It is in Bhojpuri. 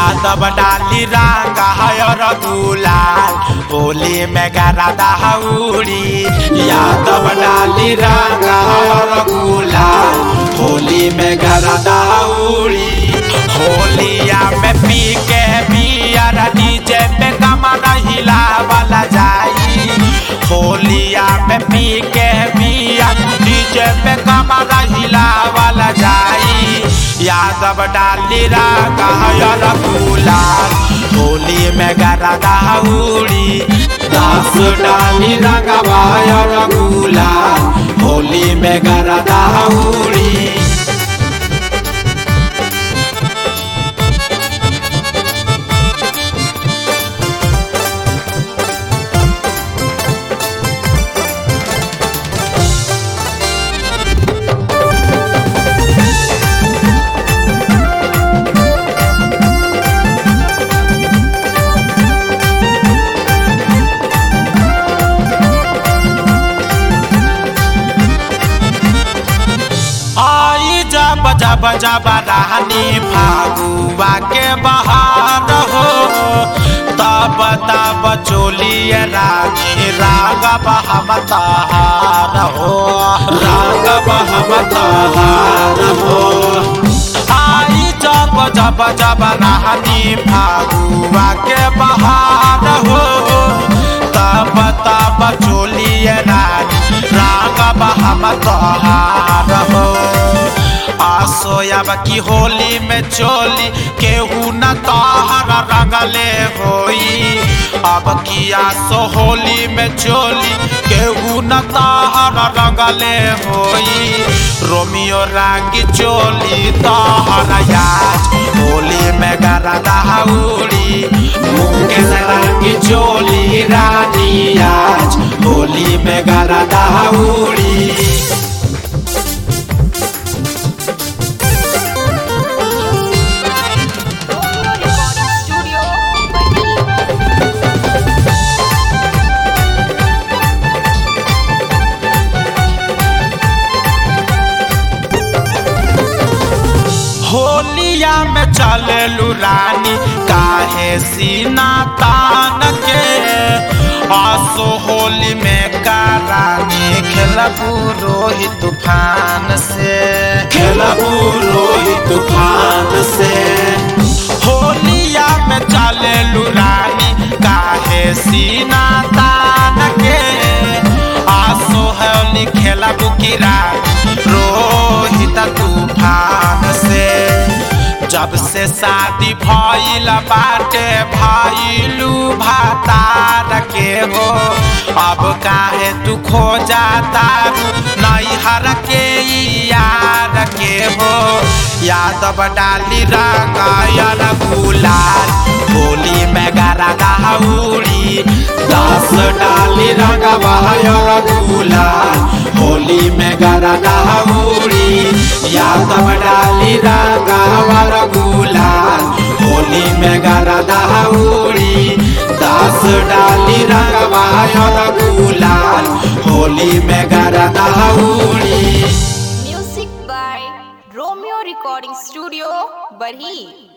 यादव डाली रंग हयर गुलाल होली में गरादा हौड़ी यादव डाली रंग हयर गुलाल होली में गरादा हौड़ी होलिया में पी के बियर डीजे पे कमर हिला वाला जाई होलिया में पी के बियर डीजे पे कमर हिला वाला जाई यादव डाली रंग हयर गुलाल होली में गरादा हौड़ी दस डाली रंग हयर गुलाल होली में गरादा हौड़ी आई जब जब जब रानी फागुआ के बहार हो तब तब चोलिए रानी रागब हम तहार हो रागब हम तहार हो आई जब जब जब रानी फागुआ के बहार हो तब तब चोलिए रानी रागब हम तहार हो आसोयब की होली में चोली केहू न तहर रंगले होई अब की आसो होली में चोली केहू न तहर रंगले होई रोमियो रंगी चोली तहर याज होली में गरदा हौड़ी मुकेश रंगी चोली रानी आज होली में गरदा हौड़ी Recording Studio, Bani. होलिया में चललू रानी काहे सीना तान के आसो होली में का रानी खेलबू रोही तूफान से खेलबू रोही तूफान से होलिया में चललू रानी काहे सीना तान के आसो होली खेलबू की रानी रोहित तूफान से जब से शादी भइल बाटे भइलू भातार के हो अब काहे तू खो जाता नैहर के यार के हो यादव डाली रंगायल गुलाल होली में गरदा हौड़ी दस डाली रंगवायल गुलाल होली में गरदा हौड़ी यादव डाली रंगावर गुलाल होली में गरदा हौड़ी दस डाली रंगवायल गुलाल होली में गरदा हौड़ी Music by Romeo Recording Studio, Barhi.